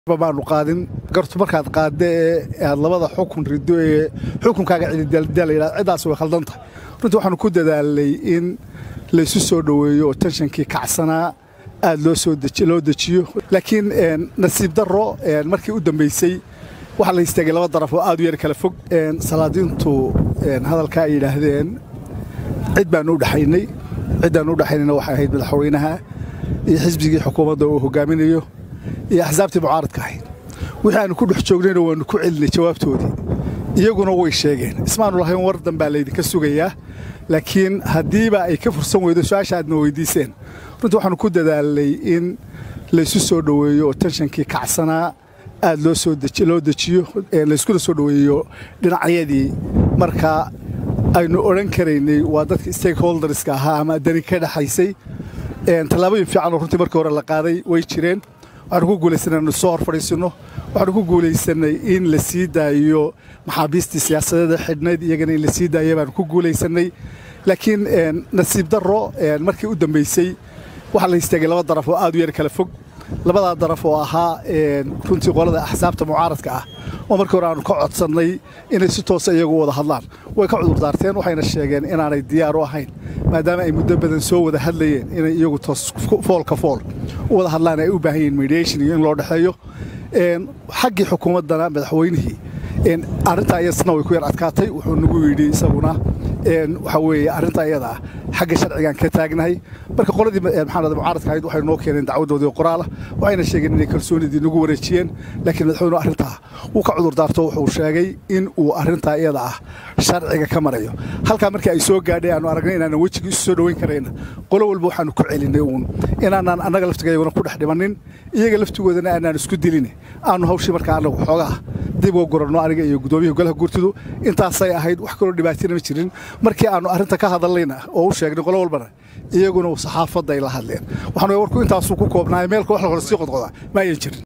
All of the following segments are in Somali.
baanu qaadin gartu markaad qaadda ee aad labada xukun rido ee xukunkaaga cididaalayidhahdo ciddaas way khaldan tahay runtii waxaanu ku dadaalnay in laysu soo dhoweeyo oo tenshankii kacsanaa aad loo soo loo dejiyo laakiin nasiib darro markii u dambaysay waxaa la istaagay laba daraf oo aad u yar kala fog salaadiintu hadalkaa ay yidhaahdeen cid baanu u dhexaynay ciddaanu u dhexaynayna waxay ahayd madaxweynaha iyo xisbigii xukuumadda uu hogaaminayo iyo axsaabtii mucaaradka ahayd wixii aanu ku dhex joognayna waannu ku celinay jawaabtoodii iyaguna way sheegeen ismaanu lahayn war danbaa laydinka sugayaa laakiin haddiiba ay ka fursan weydo su-aasha aadna weydiiseen runtii waxaanu ku dadaalnay in laysu soo dhoweeyo oo tenshankii kacsanaa aad loo soo loo dejiyo layskula soo dhoweeyo dhinacyadii marka aynu odhan karaynay waa dadka stakeholderska ahaa ama dani ka dhexaysay tallaabooyin fiicanoo runtii markii hore la qaaday way jireen waxaanu ku guulaysanay anu soo hor fadhiisinno waxaanu ku guulaysanay in la sii daayo maxaabiistii siyaasadeeda xidhnayd iyagana in la sii daaya baanu ku guulaysanay laakiin nasiib darro markii u dambaysay waxaa la istaagay laba daraf oo aad u yar kala fog labadaa daraf oo ahaa runtii qolada axsaabta mucaaradka ah oo markii hore aanu ka codsannay inay si toosa iyagu wada hadlaan way ka cudurdaarteen waxayna sheegeen inaanay diyaar u ahayn maadaama ay muddo badan soo wada hadlayeen inay iyagu toos foolka fool u wada hadlaan ay u baahan yihiin mediation iyo in loo dhexeeyo xaggii xukuumaddana madaxweynihii arrintaa iyasna way ku yar adkaatay wuxuu nagu yidhi isaguna waxa weeye arrintaa iyada ah xagga sharcigaan ka taagnahay marka qoladii maxaanada mucaaradka ahayd waxay noo keeneen dacwadoodii qoraala waxayna sheegeen inay kalsoonidii nagu wareejiyeen laakiin madaxweynuhu arrintaa wuu ka cudurdaarto wuxuu sheegay in uu arrintaa iyada ah sharciga ka marayo halkaa markii ay soo gaadhay aanu aragnay inaanan wejigii isu soo dhoweyn karayna qolo walba waxaanu ku celinay uun inaanaan annaga laftigayaguna ku dhex dhimannin iyaga laftigoodana aanaan isku dilin aanu hawshii markaa annagu xoogaa dib uga guranno aniga iyo guddoomiyaha golaha gurtidu intaasay ahayd wax kaloo dhibaatina ma jirin markii aannu arrinta ka hadallayna oo u sheegnay qolo walbana iyaguna saxaafadda ay la hadleen waxaanu warku intaasuu ku koobnaay meelka wax la hore sii qodqoda ma ayan jirin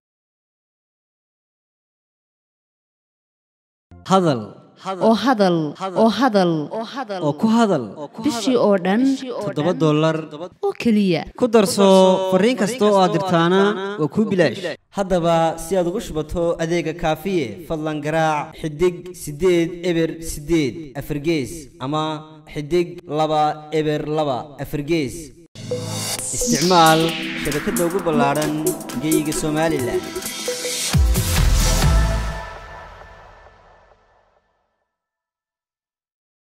hadal oo hadal oo hadal oo ku hadal bishii oo dhan toddoba dollar oo keliya ku darso fariin kasta oo aad dirtaana waa kuu bilaash haddaba si aad ugu shubato adeega kaafiye fadlan garaac xidig siddeed eber siddeed afargees ama xidig laba eber laba afargees isticmaal shabakadda ugu ballaadhan geeyiga somalilan